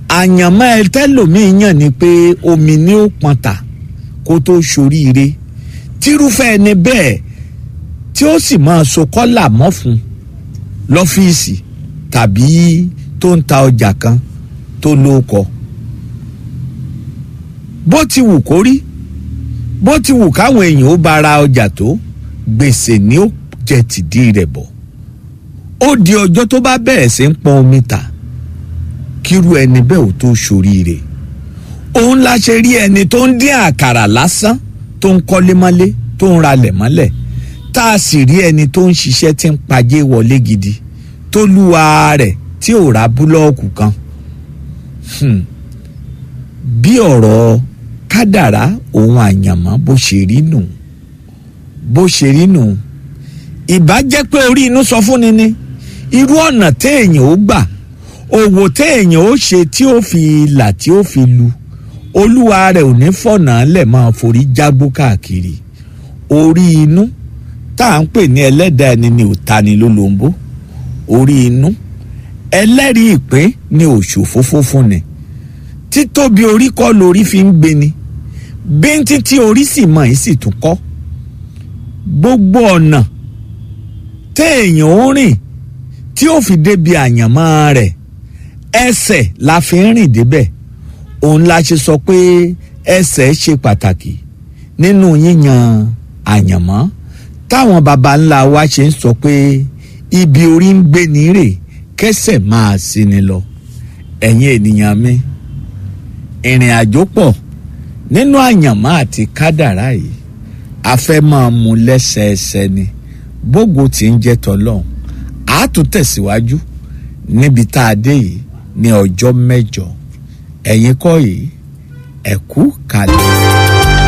àyànmọ́ ẹ tẹ́lòmíì yàn ni pé omi ni ó pọn ta kó tó ṣoríire tírúfẹ́ ẹni bẹ́ẹ̀ tí ó sì máa so kọ́là mọ́ fún lọ́fíìsì tàbí tó ń ta ọjà kan tó lóko bó ti wù kó rí bó ti wù káwọn èèyàn ó bá ra ọjà tó gbèsè ni ó jẹ tìdí rẹ̀ bọ̀ ó di ọjọ́ tó bá bẹ̀rẹ̀ sí ń pọn omi ta kírú ẹni bẹ́ẹ̀ ò tó ṣoríire òun la ṣe rí ẹni tó ń dín àkàrà lásán tó ń kọ́lé mọ́lé tó ń ralẹ̀ mọ́lẹ̀ tá a sì rí ẹni tó ń ṣiṣẹ́ tí ń pajé wọlé gidi tó lúwa rẹ̀ tí ò ra búlọ́ọ̀kù kan Hmm. bí ọ̀rọ̀ kádàrá òun àyànmọ́ bó ṣe rí nù bó ṣe rí nù ìbá jẹ́ pé orí inú sọ fún ni ni irú ọ̀nà téèyàn ó gbà òwò téèyàn ó ṣe tí ó fi là tí ó fi lu olúwa rẹ̀ ò ní fọ̀nà lẹ̀ máa forí jágbó káàkiri orí inú tá à ń pè ní ẹlẹ́dàá ẹni ni ò ta ni lólobó orí inú ẹlẹ́rìí ìpín ni òṣòfófó fún ni títóbi orí kọ́ lórí fi ń gbé ni bíntín tí orí sì mọ̀ yìí sì tún kọ́ gbogbo ọ̀nà téèyàn ó rìn tí ó fi débi àyànmọ́ rẹ̀ ẹsẹ̀ la fi ń rìn débẹ̀ òun la ṣe sọ pé ẹsẹ̀ ṣe pàtàkì nínú yíyan àyànmọ́ táwọn baba ńlá wa ṣe ń sọ pé ibi orí ń gbé ní rè kẹsẹ̀ máa sí ni lọ ẹ̀yin ènìyàn mi ìrìn àjò pọ̀ nínú àyànmọ́ àti kádàrá yìí a fẹ́ máa mú lẹ́sẹẹsẹ ni bógo tí ń jẹ́ tọ́lọ́hún a tún tẹ̀síwájú níbi tá a dé yìí ní ọjọ́ mẹ́jọ ẹ̀yin kọ́ yìí ẹ̀kú kalẹ̀.